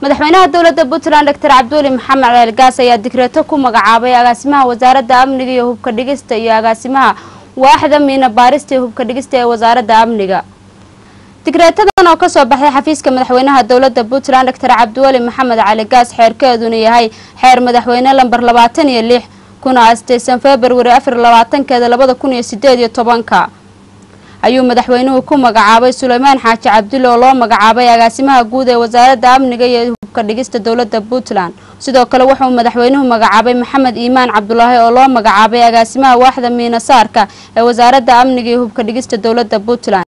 madaxweynaha dowladda puntland doctor cabdiweli maxamed ceelgaas ayaa digreeto ku magacaabay agaasimaha wasaaradda amniga iyo hubka dhigista iyo agaasimaha waaxda miina baarista iyo hubka dhigista ee wasaaradda amniga digreetadan oo kasoo baxday xafiiska madaxweynaha dowladda puntland doctor cabdiweli maxamed cali gaas xeerkeeduna yahay xeer madaxweyne lamber labaatan iyo lix kuna asteysan februari afar labaatankeeda labada kun iyo sideed iyo tobanka ayuu madaxweynuhu ku magacaabay suleymaan xaaji cabdulle oo loo magacaabay agaasimaha guud ee wasaaradda amniga iyo hubka dhigista dowladda puntland sidoo kale wuxuu madaxweynuhu magacaabay maxamed iimaan cabdulaahi oo loo magacaabay agaasimaha waaxda miinasaarka ee wasaaradda amniga iyo hubka dhigista dowladda puntland